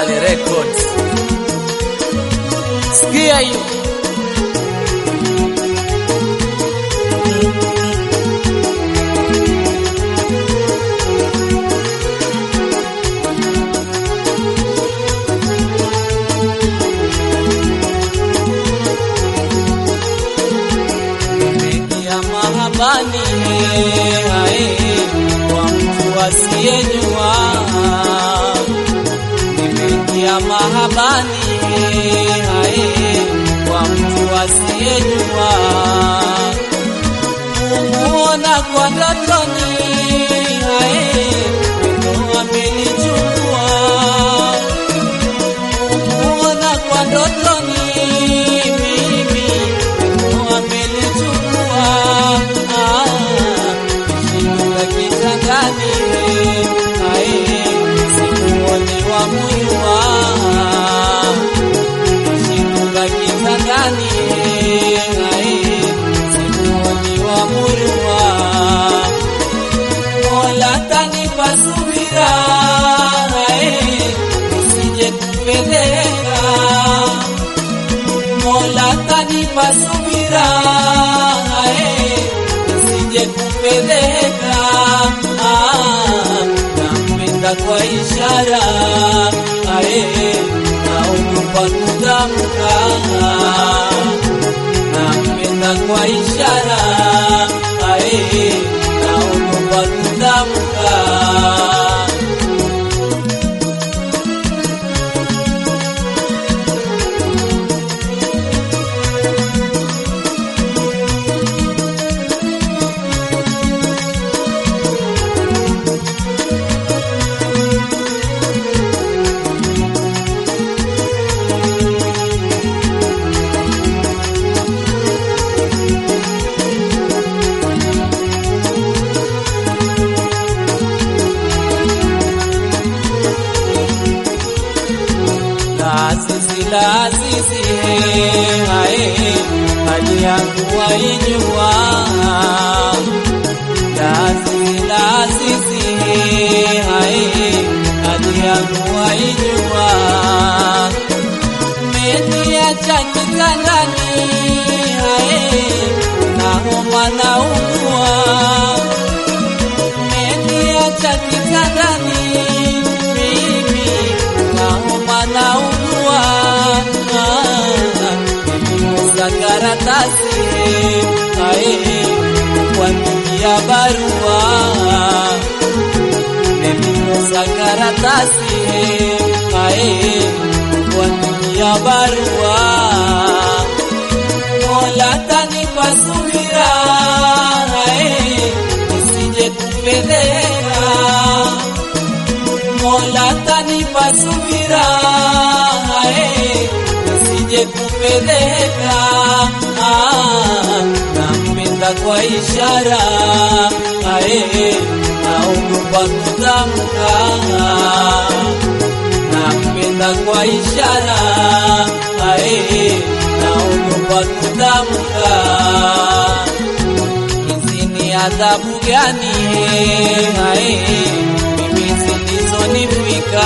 Sale Records. Sikia hiyo. Nimeingia mahabani hae, kwa mtu asiyejua. Nimeingia mahabani hae, kwa mtu asiyejua. Kumuona kwa ndotoni hae, wendo amenichukua. Kumuona kwa ndotoni mimi wendo amenichukua. Ah, Nishinduka kitandani hae, sikuoni wa muyua Nishinduka kitandani hae, sikuoni wa muyua Mola tanipa subira hae, nisije kupeleka Mola tanipa subira hae, nisije kupeleka Ah, nampenda kwa ishara hae, naogopa kutamka nampenda kwa ishara hae, naogopa kutamka Lazizi lazizi hae hali yangu waijua Lazizi lazizi hae hali yangu waijua Meniacha kitandani hae nahoma naugua Meniacha kitandani mimi nahoma naugua Nimekosa karatasi ae kuandikia barua Nimekosa karatasi ae kuandikia barua Mola tanipa subira ae nisije kupeleka Mola tanipa subira hae, nisije kupeleka. Ah, nampenda kwa ishara hae, naogopa kutamka. Nampenda kwa ishara hae, naogopa kutamka. Hizi ni adhabu gani hae, mimi zilizonifika?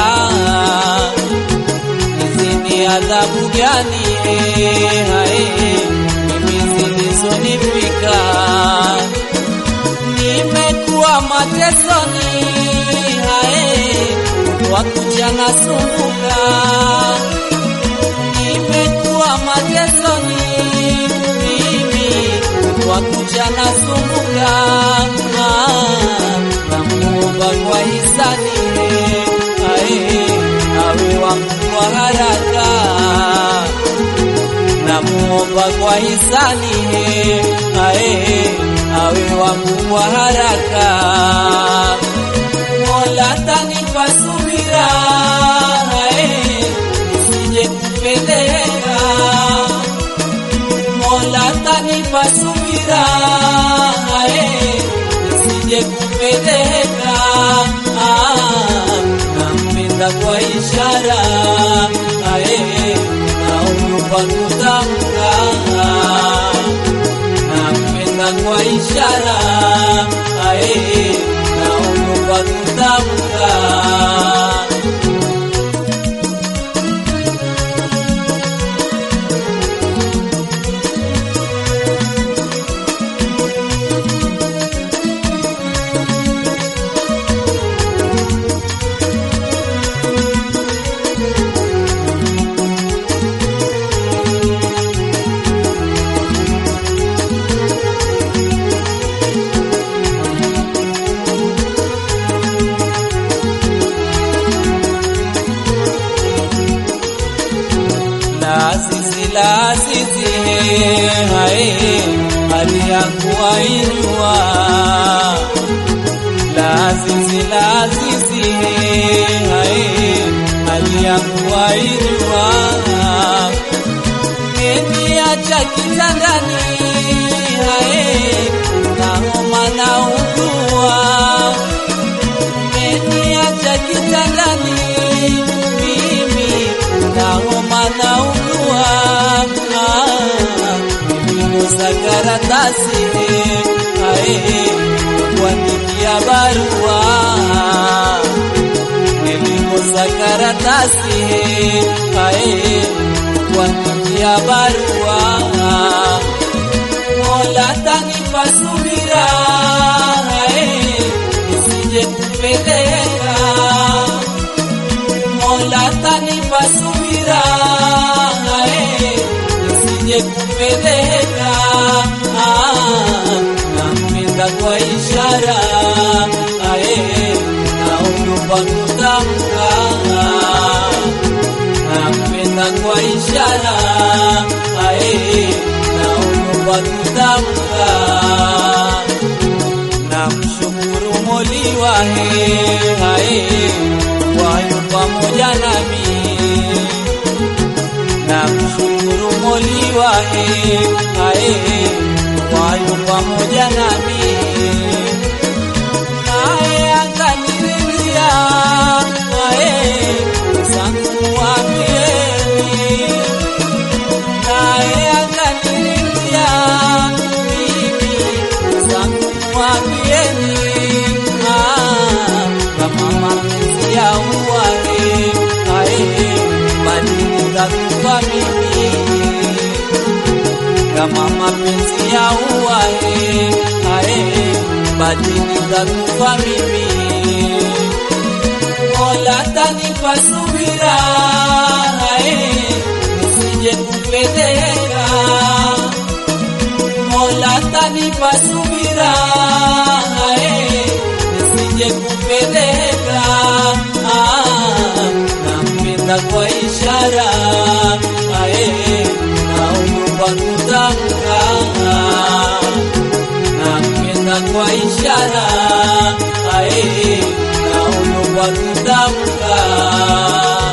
Hizi ni adhabu gani hae, mimi zilizonifika? Nimekuwa matesoni hae, kwa kucha nasumbuka nimekuwa matesoni mimi kwa kucha nasumbuka namuomba kwa hisani ae awe wangu kwa haraka namuomba kwa hisani ae awe wangu kwa haraka Mola tanipa subira ae nisije kupeleka Mola tanipa subira ae nisije kupeleka Ah, nampenda kwa ishara ae naogopa kutamka nampenda kwa ishara ae naogopa kutamka la azizi hae hali yangu wainua la azizi la azizi hae hali yangu wainua Niacha kitandani hae na homa na ugua Niacha kitandani mimi na homa na ugua Nilikosa karatasi hae kuandikia barua Nilikosa karatasi hae kuandikia barua Mola tanipa subira hae nisije kupeleka Mola tanipa subira hae nisije kupeleka nampenda kwa ishara hae naogopa kutamka nampenda kwa ishara ae naogopa kutamka namshukuru moliwa he ae wayo pamoja nami namshukuru moliwa he ae wayo pamoja nami ae akaniridhia ae zangu wambieni naye akaniridhia mimi zangu wambieni kama mapenzi ya uwani ae badilika kuwa mimi kama mapenzi ya uwani ae badilika kuwa mimi Mola tanipa subira ae nisije kupeleka Mola tanipa subira ae nisije kupeleka ah, nampenda kwa ishara ae naogopa kutamka nampenda kwa ishara ae naogopa kutamka